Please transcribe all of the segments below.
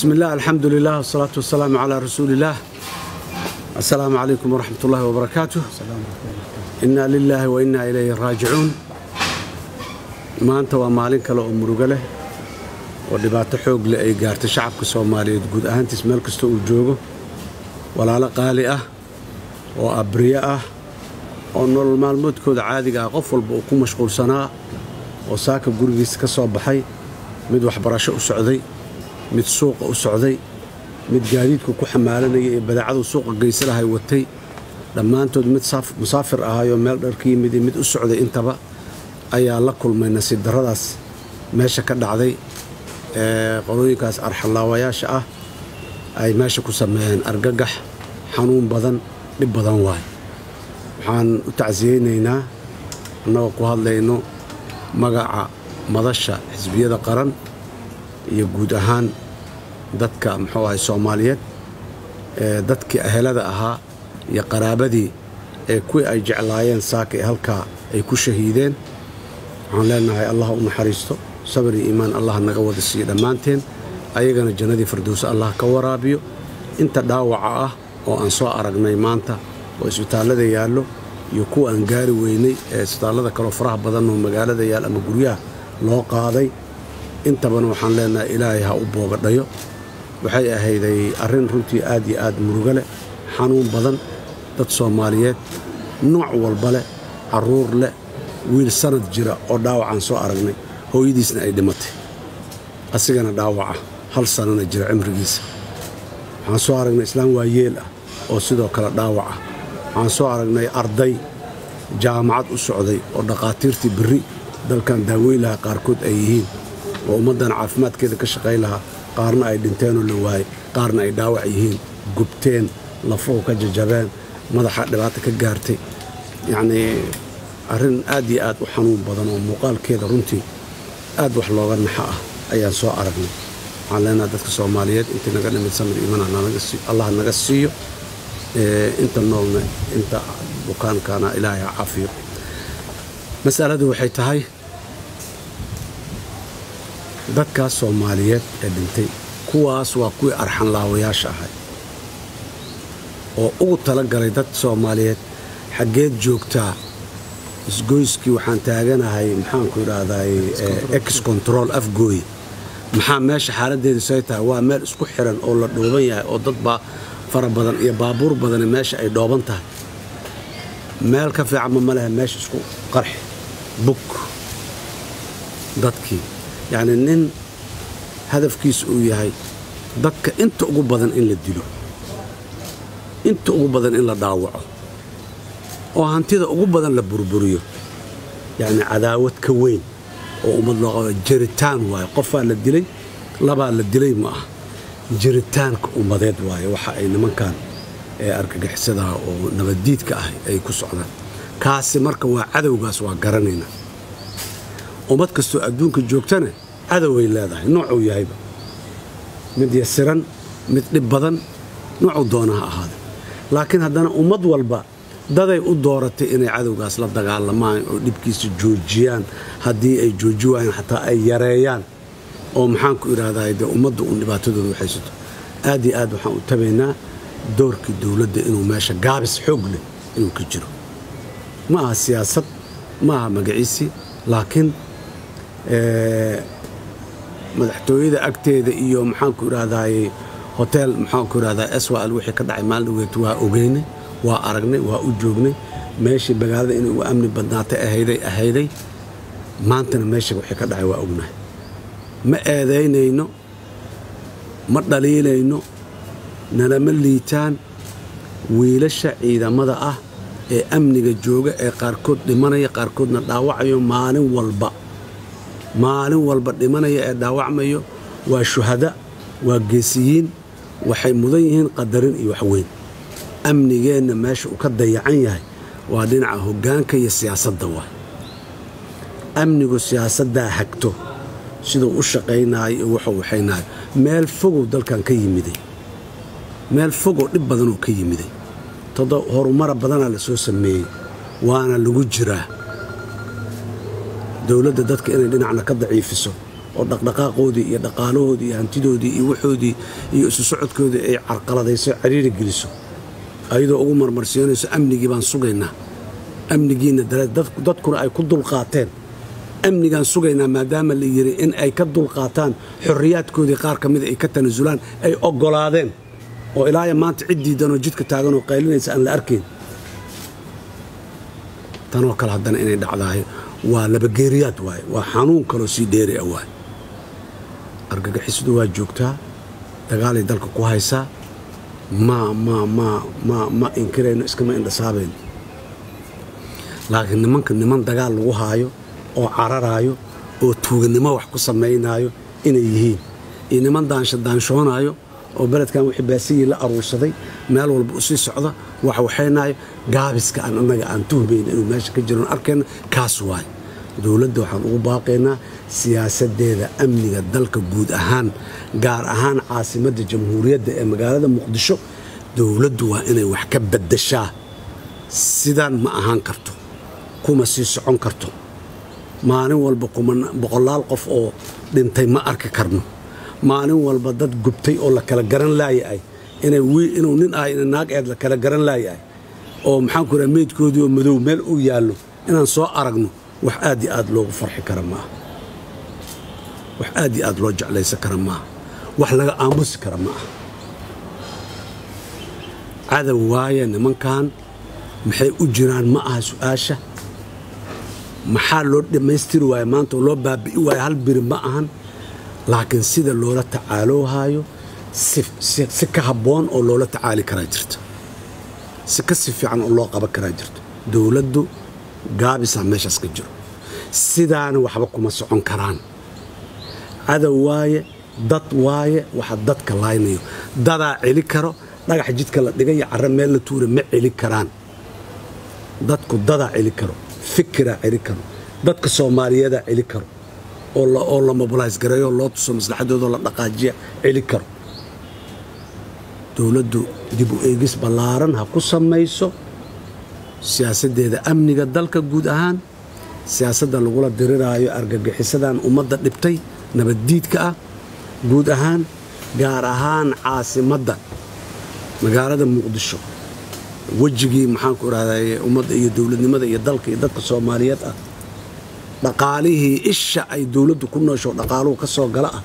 بسم الله الحمد لله والصلاة والسلام على رسول الله السلام عليكم ورحمة الله وبركاته إنا لله وإنا إليه راجعون maanta waa maalin kale oo murugo leh oo dhibaato xoog leh ay gaartay shacabka soomaaliyeed guud ahaantiis meel kasta uu joogo walaalo qaali ah oo abriye ah oo nolol maalmoodkooda caadiga ah qof walba uu ku mashquulsanaa oo saaka gurigiisa ka soo baxay mid waxbarasho u socday mid suuqa u socday mid gaadiidku ku xamaalanaya ee badaacadu suuqa geysalahay watay dhammaantood mid musaafir ahayoo meel dharka yimid iyo mid u socday intaba ayaa la kulmay nasiib darradaas meesha ka dhacday ee qolooyinkaas arxanlaawayaasha ah ay meesha ku sameeyeen argagax xanuun badan dhib badan waay waxaan u tacsiyeynaynaa annagoo ku hadlayno magaca madasha xisbiyada qaran iyo guud ahaan dadka muxuu ahay soomaaliyeed ee dadkii ahelada ahaa iyo qaraabadii ee kuwii ay jeclaayeen saaka ee halkaa ay ku shahiideen waxaan leenahay allah u naxariisto sabar iyo iimaan allah naga wada siiyo dhammaanteen ayagana jannadii firdowse allah ka waraabiyo inta dhaawaca ah oo aan soo aragnay maanta oo isbitaallada yaallo iyo kuwa aan gaari weynay ee isbitaallada kaloo faraha badan oo magaalada yaal ama guryaha loo qaaday intabana waxaan leenahay ilaahay ha u boogadhayo waxay ahayday arrin runtii aad iyo aad murugo leh xanuun badan dad soomaaliyeed nooc walba leh carruur leh wiil sanad jira oo dhaawacaan soo aragnay hooyadiisna ay dhimatay asigana dhaawaca hal sanana jira cimrigiisa waxaan soo aragnay islaam waayeel ah oo sidoo kale dhaawaca waxaan soo aragnay arday jaamacad u socday oo dhakhaatiirtii berri dalkan daaweyn lahaa qaarkood ay yihiin oo ummaddan caafimaadkeeda ka shaqayn lahaa qaarna ay dhinteenoo la waayey qaarna ay dhaawac yihiin gubteen lafuhu ka jajabeen madaxa dhibaata ka gaartay yacnii arrin aad iyo aad u xanuun badan oo muuqaalkeeda runtii aad wax looga naxa ah ayaan soo aragnay waxaan leenaha dadka soomaaliyeed intii naga dhimid samir iiman allah naga siiyo inta noolna inta bukaankana ilaahay ha cafiyo masaladu waxay tahay dadkaas soomaaliyeed ee dhintay kuwaas waa kuwii arxanlaawayaasha ahay oo ugu tala galay dad soomaaliyeed xaggeed joogtaa isgoyskii waxaan taaganahay maxaanku idhaahday ex control afgooy maxaa meesha xaaladdeedu say tahay waa meel isku xiran oo la dhooban yahay oo dad baa fara badan iyo baabuur badani meesha ay dhooban tahay meel ka fiicanma ma lehe meesha isku qarxi bug dadkii yacnii nin hadafkiisa uu yahay dadka inta ugu badan in la dilo inta ugu badan in la dhaawaco oo hantida ugu badan la burburiyo yacni cadaawad ka weyn oo ummad loo qaba jiritaan waaye qofaa la dilay labaa la dilay ma ah jiritaanka ummadeed waaye waxa ay nimankan ee argagixisadaha oo nabaddiidka ah ay ku socdaan kaasi marka waa cadowgaas waa garanaynaa ummad kastoo adduunka joogtana cadoway leedahay noocuu yahayba mid yasiran mid dhib badan noocuu doona ha ahaada laakiin haddana ummad walba daday u dooratay inay cadowgaas la dagaalamaan oo dhibkiisa joojiyaan haddii ay jooji waayeen xataa ay yareeyaan oo maxaanku idhaahdaa dee ummadda uun dhibaatadooda u haysato aad iyo aad waxaan u tabaynaa doorkii dowladda inuu meesha gaabis xoog leh inuu ka jiro ma aha siyaasad ma aha magaciisii laakiin madaxtooyada agteeda iyo maxaanku idhaahdaay hotel maxaanku idhahdaa swal wixii ka dhacay maalin dhaweet waa ogeynay waa aragnay waa u joognay meeshii magaalada inay ugu amni badnaatay ahayday ahayday maantana meesha wixii ka dhacay waa ognahay ma eedaynayno ma dhaliilayno nalama liitaan wiilasha ciidamada ah ee amniga jooga ee qaarkood dhimanaya qaarkoodna dhaawacayo maalin walba maalin walba dhimanaya ee dhaawacmayo waa shuhada waa geesiyiin waxay mudan yihiin qadarin iyo waxweyn amnigeenna meesha uu ka dayacan yahay waa dhinaca hoggaanka iyo siyaasadda waay amnigu siyaasaddaa hagto siduu u shaqaynaayo iyo wuxuu waxaynaayo meel fogow dalkan ka yimiday meel fogoo dhib badanoo ka yimiday todo horumara badanaa la soo sameeyey waana lagu jiraa dowladda dadka inay dhinacna ka daciifiso oo dhaqdhaqaaqoodii iyo dhaqaalahoodii iyo hantidoodii iyo waxoodii iyo isu socodkoodii ay carqaladayso cariiri geliso ayadoo ugu marmarsiinayso amnigii baan sugaynaa amnigiinna dadkuna ay ku dulqaateen amnigaan sugaynaa maadaama la yidhi in ay ka dulqaataan xorriyaadkoodii qaar ka mida ay ka tanasulaan ay oggolaadeen oo ilaaya maanta cid diidanoo jidka taaganoo qaylinaysa aan la arkayn tanoo kale haddana inay dhacdahay waa labageeriyaad waaye waa xanuun kaloo sii dheeri ah waaye argagixisadu waa joogtaa dagaalay dalka ku haysaa ma ma ma ma ma inkirayno iskama indhasaabayno laakiin nimanka niman dagaal lagu haayo oo cararaayo oo tuuganimo wax ku samaynaayo inay yihiin iyo niman daansha daanshoonaayo oo beledkan wixii baasiyii la aruursaday meel walba u sii socda wax waxaynaayo gaabiska aan annaga aan tuhmayna inuu meesha ka jiroon arkayno kaas waaye dowladda waxaan ugu baaqaynaa siyaasaddeeda amniga dalka guud ahaan gaar ahaan caasimadda jamhuuriyadda ee magaalada muqdisho dowladdu waa inay wax ka baddashaa sidaan ma ahaan karto kuma sii socon karto maalin walba boqolaal qof oo dhintay ma arki karno maalin walba dad gubtay oo la kala garan laayahay inuu nin ah ina naag eed la kala garan laayahay oo maxaanku raa meydkoodii oo madow meel uu yaallo inaan soo aragno wax aad iyo aad loogu farxi kara maaha wax aad iyo aad loo jeclaysan kara maaha wax laga aamusi kara ma aha cadow waaye nimankan maxay u jiraan ma aha su'aasha maxaa loo dhammaystiri waaye maanta oo loo baabi'i waaye hal biri ma ahan laakiin sida loola tacaaloohaayo si ka habboon oo loola tacaali karaa jirta si ka si fiican oo loo qaban karaa jirto dowladdu gaabisaa meeshaas ka jiro sidaana waxba kuma socon karaan cadow waaye dad waaye waxa dadka laaynayo dadaa celi karo dhagax jidka la dhigay iyo carro meel la tuura ma celi karaan dadku dadaa celi karo fikiraa celi karo dadka soomaaliyeedaa celi karo oo la mobilays gareeyo loo tuso maslaxadoodoo la dhaqaajiya celi karo dowladdu dib u eegis ballaaran ha ku samayso siyaasaddeeda amniga dalka guud ahaan siyaasadda lagula diriraayo argagixisadan ummadda dhibtay nabaddiidka ah guud ahaan gaar ahaan caasimadda magaalada muqdisho wejigii maxaanku idhahdaye ummadda iyo dowladnimada iyo dalka iyo dadka soomaaliyeed ah dhaqaalihii isha ay dowladdu ku noosho dhaqaaluhu ka soo gala ah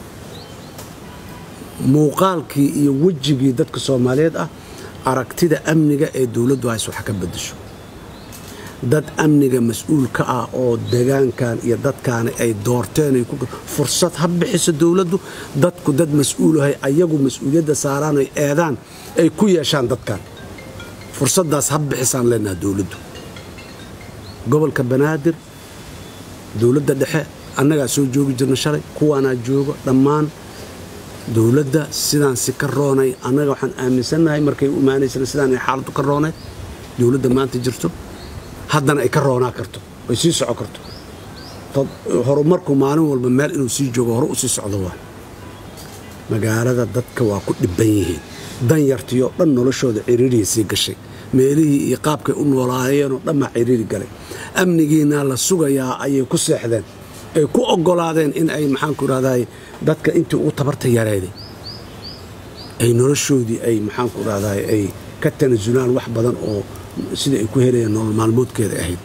muuqaalkii iyo wejigii dadka soomaaliyeed ah aragtida amniga ee dowladdu hays wax ka bedesho dad amniga mas-uul ka ah oo degaankan iyo dadkaani ay doorteen fursad ha bixiso dowladdu dadku dad mas-uulahay ayagu mas-uuliyadda saaraan ay eedaan ay ku yeeshaan dadkan fursaddaas ha bixisaan leenaha dowladdu gobolka banaadir dowladda dhexe annagaa soo joogi jirna shalay kuwaanaa joogo dhammaan dowladda sidaan si ka roonay annaga waxaan aaminsannahay markay u imaanaysana sidaan ay xaaladdu ka roonayd dowladda maanta jirto haddana ay ka roonaa karto ay sii soco karto horumarku maalin walba meel inuu sii joogo hore u sii socdo waa magaalada dadka waa ku dhibban yihiin danyartiioo dhan noloshooda ciriiriya sii gashay meelihii iyo qaabkay u noolaayeenoo dhanbaa ciriiri galay amnigiina la sugayaa ayay ku seexdeen ay ku oggolaadeen in ay maxaanku idhahday dadka intii ugu tabarta yareeday ay noloshoodii ay maxaanku idhahday ay ka tanasulaan wax badan oo sidai ay ku helayeen nolol maalmoodkeeda ahayd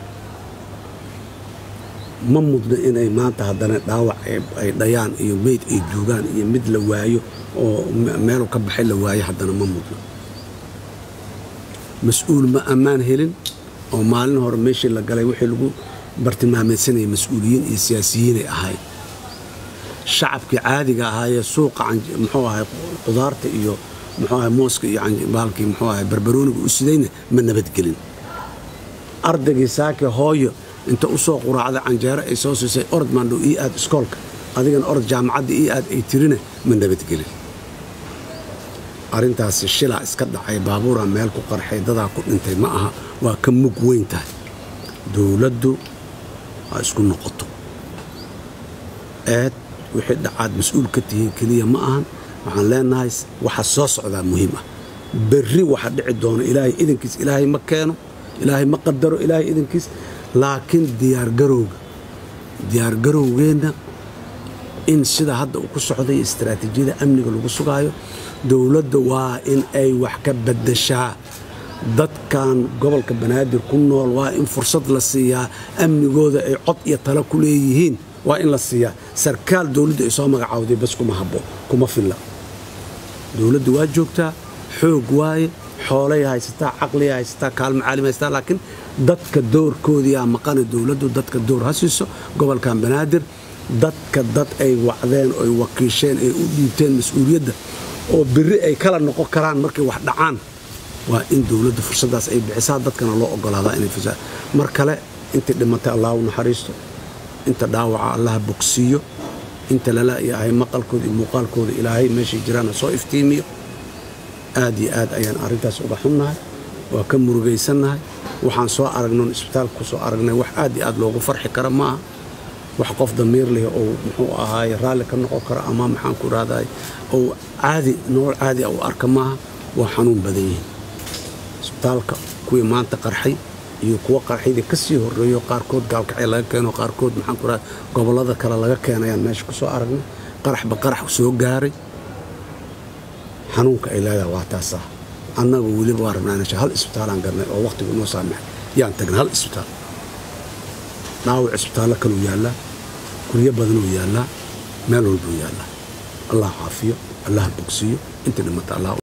ma mudno inay maanta haddana dhaawac ay dhayaan iyo meyd ay duugaan iyo mid la waayo oo meelu ka baxay la waayo haddana ma mudno mas-uul ma ammaan helin oo maalin hore meeshii la galay wixii lagu bartilmaameydsanaya mas-uuliyiin iyo siyaasiyiinay ahayd shacabkii caadiga ahaayee suuqa muxuu ahay qudaarta iyo muxuu ahay mooska iyo baalkii muxuu ahay barbarooniga u sidayna ma nabadgelin ardaygii saake hooyo inta u soo quraacday canjeero ay soo siisay orod maandhow ii aad iskoolka adigana orod jaamacadda ii aad ay tirina ma nabadgelin arrintaasi shilaa iska dhacay baabuuraa meel ku qarxay dadaa ku dhintay ma aha waa ka mug weyn tahay dowladdu ha isku noqoto eed wixii dhacaad mas-uul ka tihiin keliya ma ahan waxaan leenahay waxa soo socdaa muhiim ah berri waxa dhici doona ilaahay idankiis ilaahay ma keeno ilaahay ma qadaro ilaahay idankiis laakiin diyaargarowga diyaargarowgeenna in sida hadda uu ku socday istaraatiijiyada amniga lagu sugaayo dowladda waa in ay wax ka baddashaa dadkan gobolka banaadir ku nool waa in fursad la siiyaa amnigooda ay cod iyo talo ku leeyihiin waa in la siiyaa sarkaal dowladdu ay soo magacaawday bas kuma habbo kuma filla dowladdu waa joogtaa xoog waaye xoolay haysataa caqliya haysataa kaalmo caalim haysataa laakiin dadka doorkoodiyaa maqana dowladdu dadka door ha siiso gobolkan banaadir dadka dad ay wacdeen oy wakiisheen ay u dhiibteen mas-uuliyadda oo biri ay kala noqon karaan markay wax dhacaan waa in dowladda fursaddaas ay bixisaa dadkana loo ogolaadaa inay fusaa mar kale intii dhimatay allah u naxariisto inta dhaawaca allaha bogsiiyo inta lala yahay maqalkooda iyo muuqaalkooda ilaahay meeshay jiraana soo iftiimiyo aad iyo aad ayaan arrintaas uga xunnahay waa ka murugaysannahay waxaan soo aragnon isbitaalka ku soo aragnay wax aad iyo aad loogu farxi kara maaha wax qof damiir leh oo muxuu ahaaye raalli ka noqon karo ama maxaan ku rahday ou caadi nolol caadi a u arka maaha waa xanuun badan yihiin isbitaalka kuwii maanta qarxay iyo kuwa qarxaydii ka sii horreeyo qaarkood gaalkacay laga keeno qaarkood maxaan ku rahday gobollada kale laga keenayaan meesha ku soo aragnay qaraxba qarax soo gaaray xanuunka ay leedahay waa taasaa annagu weliba waa rabnaa inasha hal isbitaalaan garnay oo wakhtigu noo saamaxay yaan tagnay hal isbitaal dhaawac isbitaallo kaluu yaallaa guryo badanuu yaallaa meel walbuu yaallaa allah caafiyo allah bogsiiyo inta dhimata allah